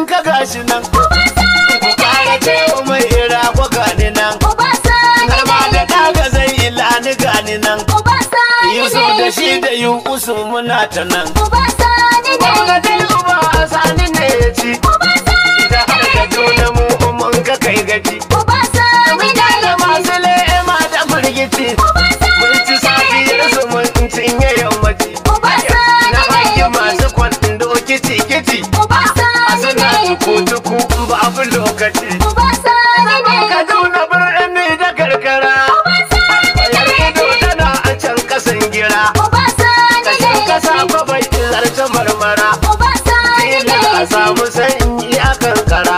ka gashi nan ku kara ce mai ira ko gani nan har ma da daga zai ilani gani nan yusuf da shi da yusu muna ta nan gwamnatin uba a sani ne ya ci da har da juna mu mun ka kai gaci da masu le'ema da firgici mun ci safiyar su mun cinye yammaci na hangi masu kwando kici kici a suna tuku-tuku babu lokaci kaduna birni da karkara bayar ido tana a can kasan gira kashin kasa babai zarce marmara fila a samu sanyi a kankara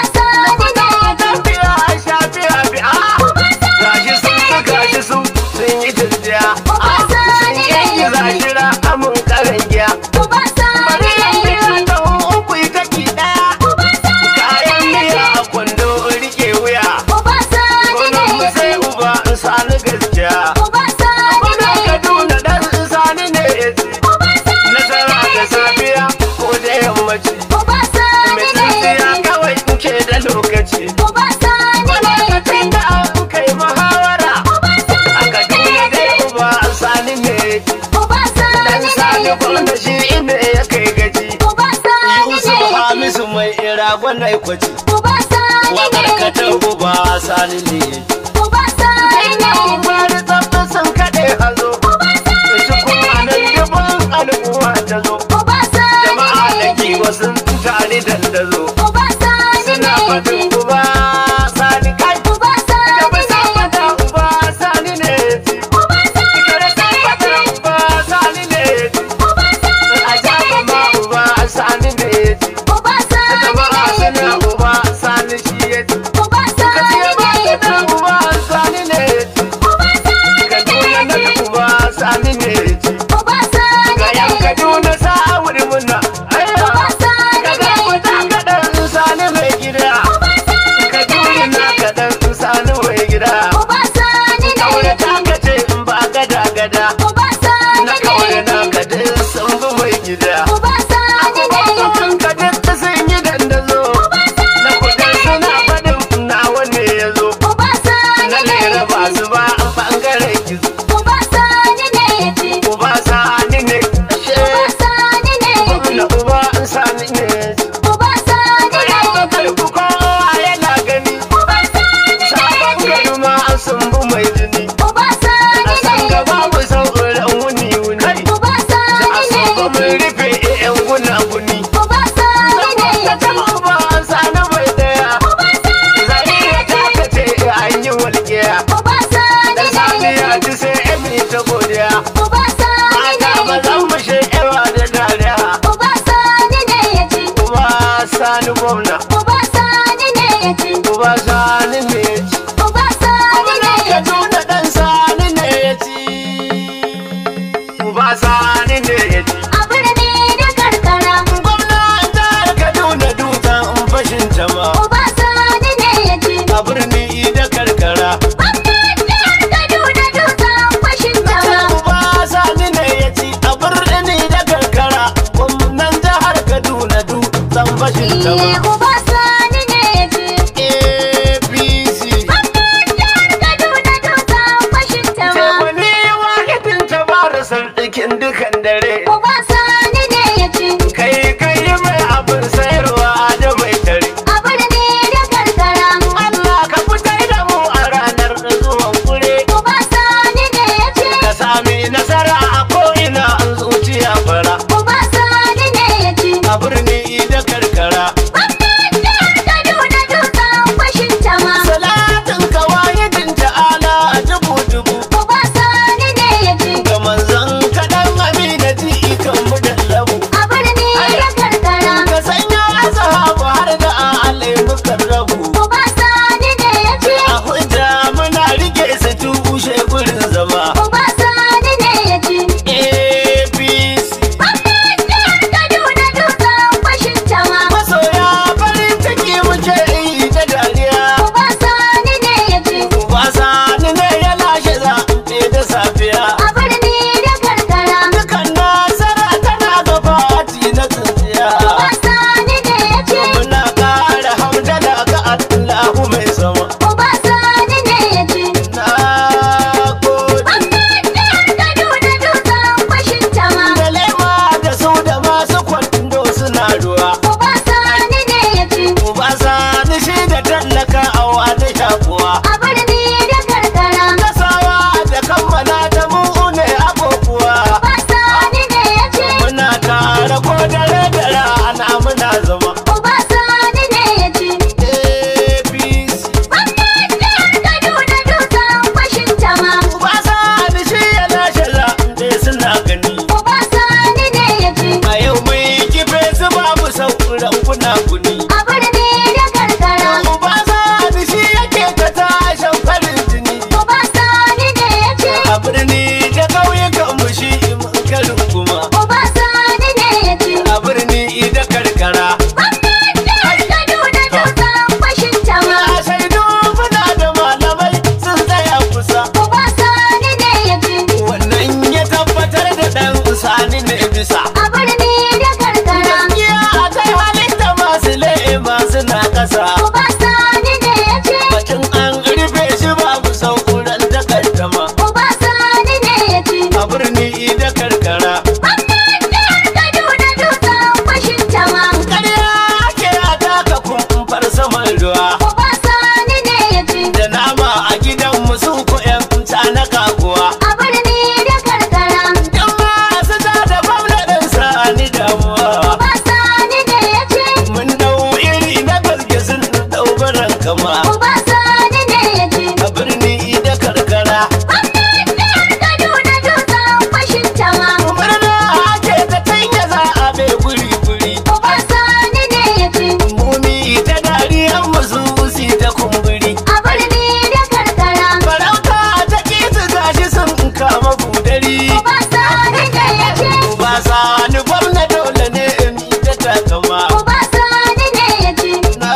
tafiya a shafiya bi'a gashi sun fi gashi su sun yi jirgiya sun yi zashira amin karan giya bari yan biya ta uku ita ki daya kayan miya a kwando rike wuya gonan mu sai uba in sani gaskiya gonan kaduna dan in sani ne ya ci nasara da safiya ko da yammaci mai tsintsiya kawai in ke da lokaci lokacin da an kai muhawara a kaduna dai uba in sani ne ya ci dan sani gwamna shi ne ya kai gaji yusuf hamisu mai ira gwanai kwaci wakar katar uba sani ne ya ci ina umaru tsafta sun kaɗe hazo shi kuma nan dubin al'umma ta zo jama'a da kiwa sun tare dandazo suna faɗin uba sani kai da ba sa fata uba sani ne ya ci kare sa fata uba sani ne ya ci a jaba ma uba sani ne ya ci jama'a suna uba sani shi ya ci ka ce ba ta uba sani ne ya ci kaduna na uba sani ne ya ci ga yan kaduna sa wuri muna ayya kaga kuta kaɗan sani mai gida kaduna na kaɗan sani mai gida kaure ta kace in ba gada gada na kaure na kaɗan sun bi mai gida abubuwan kaɗan sun yi dandazo na kudin suna faɗin na wanne ya zo na lera ba su ba an ɓangaren gizo uba sani ne ashe na uba sani ne kalbu kowa yana gani sabon gari ma an sumbu mai jini a san gaba mu sauran wuni wuni a so ba mun rufe yan guna guni saboda ta uba sani mai daya zariya ta kace an yi walƙiya da sani ya ji sai emi ta godiya mata ba zan mu shekewa da dariya uba sani gwamna uba sani ne ya ci Gwamnan Kaduna ɗan sani ne ya ci. Uba sani ne ya ci. Gwamnan jihar Kaduna dutsen fashin jama. A birni da karkara. Uba sani ne ya ci. A birni da karkara. Gwamnan jihar Kaduna dutsen fashin jama. APC. Temani wahidin ta bara sardikin dukan dare. Kai kai mai abin sayarwa da mai tare. Allah ka fitar da mu a ranar zuwan kure. Ka sami nasara a ko'ina an zuciya fara. A birni da karkara. gunaguni a birni da karkara uba sani shi yake ta tashin farin jini uba sani ne ya ce a birni da ƙauyukan mu shi mun karin kuma uba sani ne ya ce a birni da karkara gwamnan jihar kaduna dutsen fashin tama a shaidu muna da malamai sun tsaya kusa uba sani ne ya ce wannan ya tabbatar da ɗan sani ne bisa a birni da karkara gaskiya a kai halitta masu le'e masu na ƙasa uba sani ne ya ce Bacin an rufe shi babu sauran takaddama uba sani ne ya ce a birni da karkara. gwamnan jihar kaduna dutsen fashin tama Ƙarya ake a taka kumfar saman ruwa. uba sani ne ya ce Da nama a gidan musu ko ƴan na kaguwa. a birni da karkara Yan masu ta da gwamnatin sani damuwa. uba sani ne ya ce Mun dau iri na gaske sun dau baran kama. uba sani ne ya ce A birni da karkara. gwamnan jihar kaduna dutsen fashin tama Murna ake ta canja za a bai guri-guri. uba sani ne ya ce Mumi ta dariyar musu usi ta kumburi. a birni da karkara Farauta ta kisu gashi sun kama budari. uba sani ne ya ce Ba sani gwamna dole ne in yi ta takama. uba sani ne ya ce Na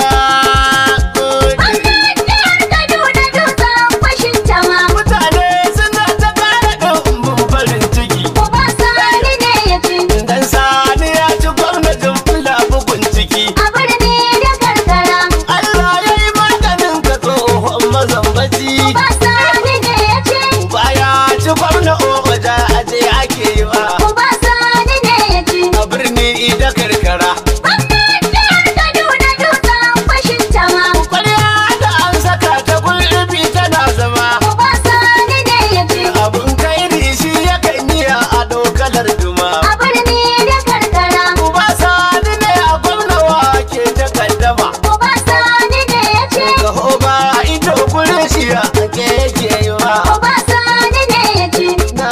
gode. gwamnan jihar kaduna dutsen fashin tama Mutane suna ta kara ɗumbin farin ciki. uba sani ne ya ce Dan sani ya ci gwamnatin fula bugun ciki. a birni da karkara Allah ya yi maganin ka tsohon mazambaci. uba sani ne ya ce Baya ci gwamna oja aje ake yi wa. uba sani ne ya ce A birni da karkara. gwamnan jihar kaduna dutsen fashin tama Kwarya da an saka ta gulbi tana zama. uba sani ne ya ce Abun kairi shi yakan yi a dokalar duma. a birni da karkara Uba sani ne a gwamnawa ke ta kaddama. uba sani ne ya ce Gaho ba ido gurin shi a ke yake yi wa. uba sani ne ya ce Na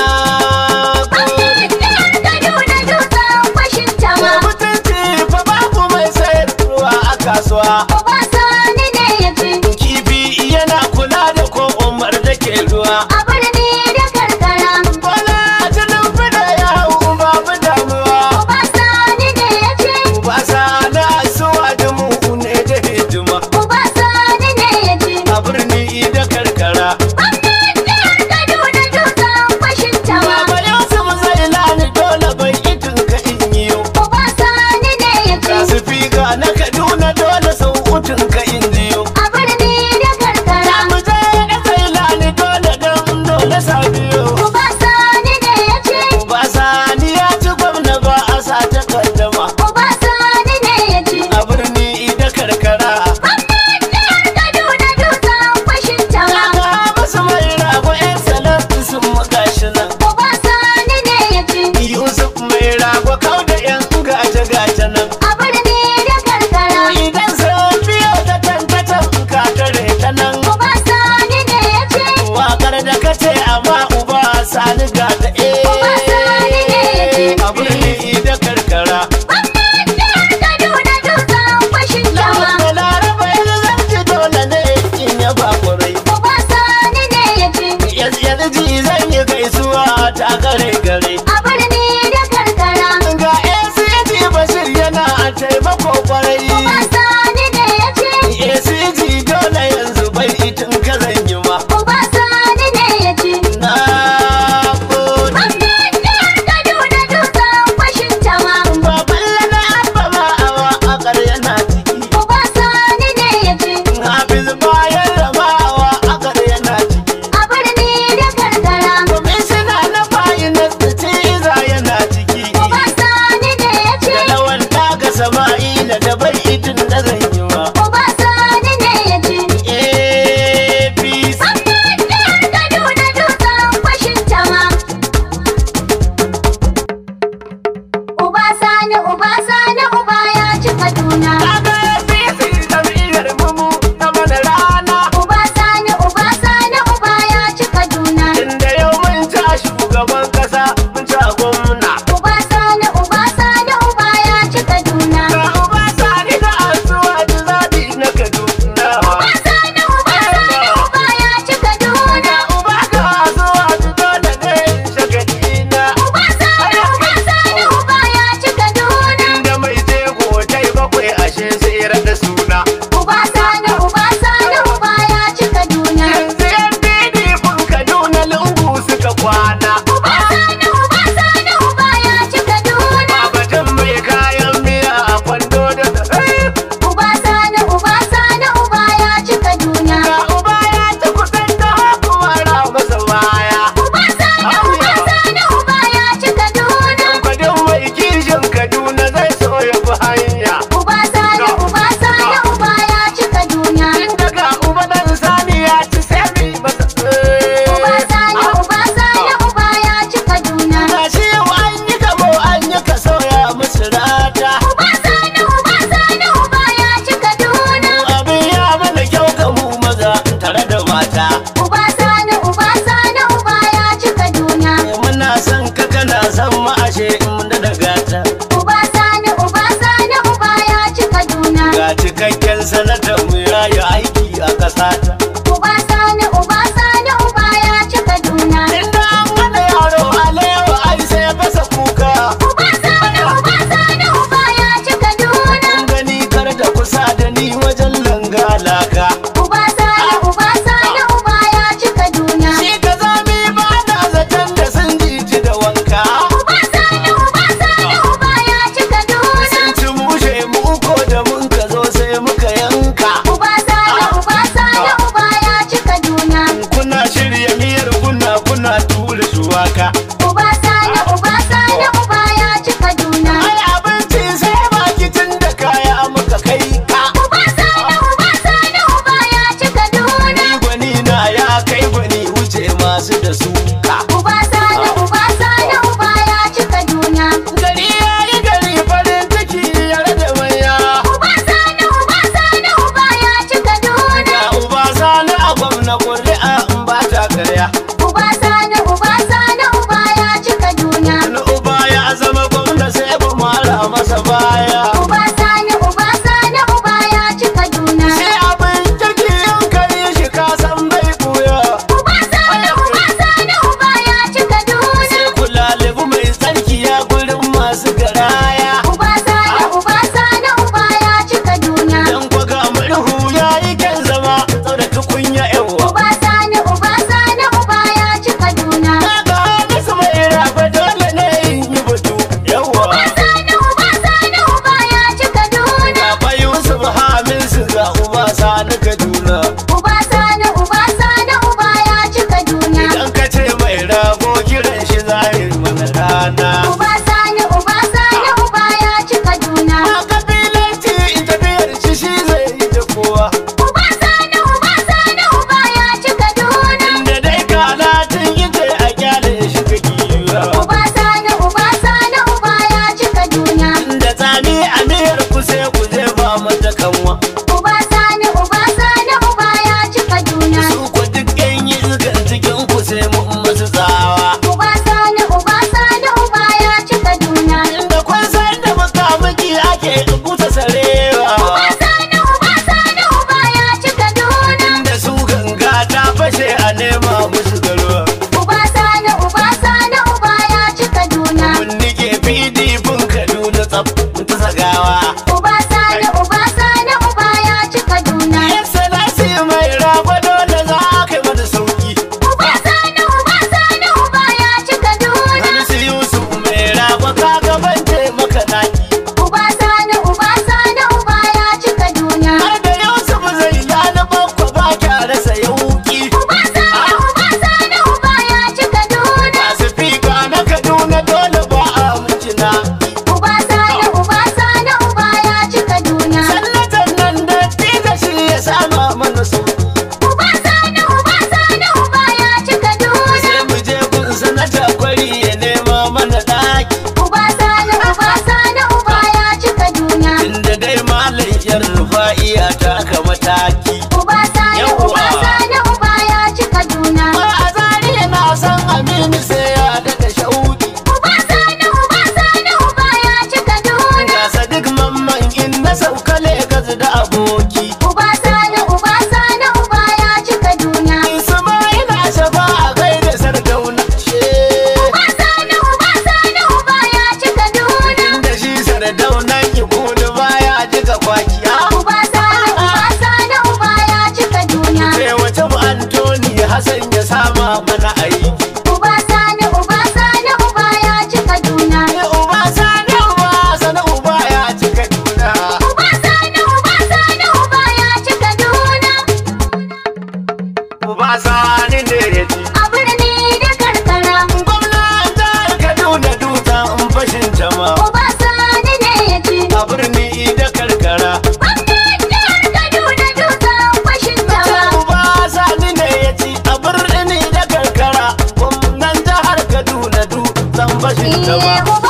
gwamnan jihar kaduna dutsen fashin da tama mutunci fa babu mai sayarwa a kasuwa. uba sani ne ya ce Kifi yana kula da ko umar da ke ruwa. a birni da karkara Bola jinin fida ya hau babu damuwa. uba sani ne ya ce Uba sani asuwa da mu ne da hidima. uba sani ne ya ce A birni da karkara. gwamnan jihar kaduna dutsen fashin tama Baba Yusuf zai lani dole bai itin ka in yiwu. uba sani ne ya ce Ga su figa na Kaduna dole sau utun ka in jiyo. a birni da karkara Mu je da zai lani dole don dole sa biyo. uba sani ne ya ce Uba sani ya ci gwamna ba a sa ta kaddama. uba sani ne ya ce A birni da karkara. gwamnan jihar kaduna dutsen fashin tama Ga musu mai rago 'yan salar sun magashi nan. uba sani ne ya ce Yusuf mai rago kau da 'yan gace-gace nan. a birni da karkara Idan sun biyo ta tantatan ka tare ta nan. uba sani ne ya ce Wakar da ka ce amma uba sani ga ta Uba sani ne ya ce. eh. A birni da karkara. gwamnan jihar kaduna dutsen fashin tama Da laraba yanzu zan ji dole ne in ya ba kurai. uba sani ne ya ce Yanzu ji zan yi gaisuwa ta gare gare. a birni da karkara Ga ACG Bashir yana a taimako kwarai. uba sani ne ya ce ACG dole yanzu bai itin ka zan yi ma. uba sani ne ya ce Na gode. gwamnan jihar kaduna dutsen fashin tama Baban lana abba ma awa a ƙarya ciki. uba sani ne ya ce Hafiz bayan ramawa a ƙarya ciki. a birni da karkara Kwamishina na finance da ciza yana ciki. uba sani ne ya ce Da lawan daga sama'ila da bai itin da zan yi ma. uba sani ne ya ƙarshe sai raɗa suna Uba sani uba sani uba ya ci Kaduna. yanzu yan didifin kaduna lungu suka kwana Uba sani uba sani uba ya ci Kaduna. babatun mai kayan miya a kwando da Uba sani uba sani uba ya ci Kaduna. ga uba ya ci kuɗin da hakuwara masa baya Uba sani uba sani uba ya ci Kaduna. kwadin mai kishin kaduna zai so ya fi hanya Uba sani uba sani uba ya ci Kaduna. tun daga uba dan sani ya ci sai mi masa Uba sani uba sani uba ya ci Kaduna. ga shi yau an yi gamo an yi ka sauya musu rata Uba sani uba sani uba ya ci Kaduna. abin ya mana kyau ga mu maza tare da mata Uba sani uba sani uba ya ci Kaduna. muna son ka kana son mu ashe in da daga ta Uba sani uba sani uba ya ci Kaduna. ga cikakken sanatar mu ya yi aiki a ƙasa ta Uba sani uba sani uba ya ci Kaduna. inda an gane yaro alewa ai sai fasa kuka Uba sani uba sani uba ya ci Kaduna. kun gani kar da kusa da ni wajen langalaka Uba sani uba sani uba ya ci Kaduna. shi ka zami ba na zaton da sun jiji da wanka Uba sani uba sani uba ya ci Kaduna. sun ci mushe mu ko da mun ka zo sai muka yanka Uba sani uba sani uba ya ci Kaduna. kuna shirya miyar kuna kuna tura shuwaka Uba sani uba sani uba ya ci Kaduna. ai abinci sai baki tun da kaya muka kai ka Uba sani uba sani uba ya ci Kaduna. ni gwani na ya kai gwani wuce masu da suka Uba sani uba sani uba ya ci Kaduna. gari ya yi gari farin ciki yare da manya Uba sani uba sani uba ya ci Kaduna. ga uba sani a gwamna ƙuri'a in ba ta karya Uba sani uba sani uba ya ci Kaduna. wani uba ya zama gwamna sai ba mara masa baya Uba sani uba sani uba ya ci Kaduna. sai abin kirki yin kare shi ka san bai buya Uba sani uba sani uba ya ci Kaduna. sai kula lebu mai tsarki ya gurin masu garaya Uba sani uba sani uba ya ci Kaduna. dan kwaga murhu ya yi kyan zama tsara tukunya yawa Uba sani uba sani uba ya ci Kaduna. kaga nasu mai rafa dole ne in yi batu yawa Uba sani uba sani uba ya ci Kaduna. ga fa yusuf hamin su ga uba sani kaduna Uba sani uba sani uba ya ci Kaduna. idan ka ce mai rago kiran shi zahir mana rana Uba sani uba sani uba ya ci Kaduna. ma kabilanci in tafiyar shi shi zai yi da kowa Uba sani uba sani uba ya ci Kaduna. inda dai kalatin ita a kyale shi ka kiwa Uba sani uba sani uba ya ci Kaduna. inda tsami a miyar ku sai ku je ba mata kanwa Uba sani uba sani uba ya ci Kaduna. su ku duk yan yi izgan cikin ku sai mu masu tsawa Uba sani uba sani uba ya ci Kaduna. inda kun san da makamaki ake busa sarewa Uba sani uba sani uba ya ci Kaduna. inda su ganga ta fashe a nema musu garuwa Uba sani uba sani uba ya ci Kaduna. mun nike pdp kaduna tsaf ta sagawa Uba sani uba sani uba ya ci Kaduna. yan salasi mai rafa dole za a kai mata sauki Uba sani uba sani uba ya ci Kaduna. wani su yusuf mai rafa kaga ban taimaka naki Uba sani uba sani uba ya ci Kaduna. har da yusuf zai lana bakwa ba kya rasa yauki Uba sani uba sani uba ya ci Kaduna. masu fika na kaduna dole ba a mutuna Uba sani uba sani uba ya ci Kaduna. sallatan nan da tiga shi ya sama mana sauki Uba sani uba sani uba ya ci Kaduna. sai mu je gun sanata kwari ya nema mana daki Uba sani uba sani uba ya ci Kaduna. inda dai malam yar rufa'iya ta aka mataki Uba sani uba sani uba ya ci Kaduna. ba a zari na san aminu sai ya daga shauki Uba sani uba sani uba ya ci Kaduna. ga sadik mamman in na sauka legas da aboki Uba sani uba sani uba ya ci Kaduna. ismaila shafa a gaida sardauna she Uba sani uba sani uba ya ci Kaduna. inda shi sardaunan ki baya jika kwaki bashin ta Eh, ba uba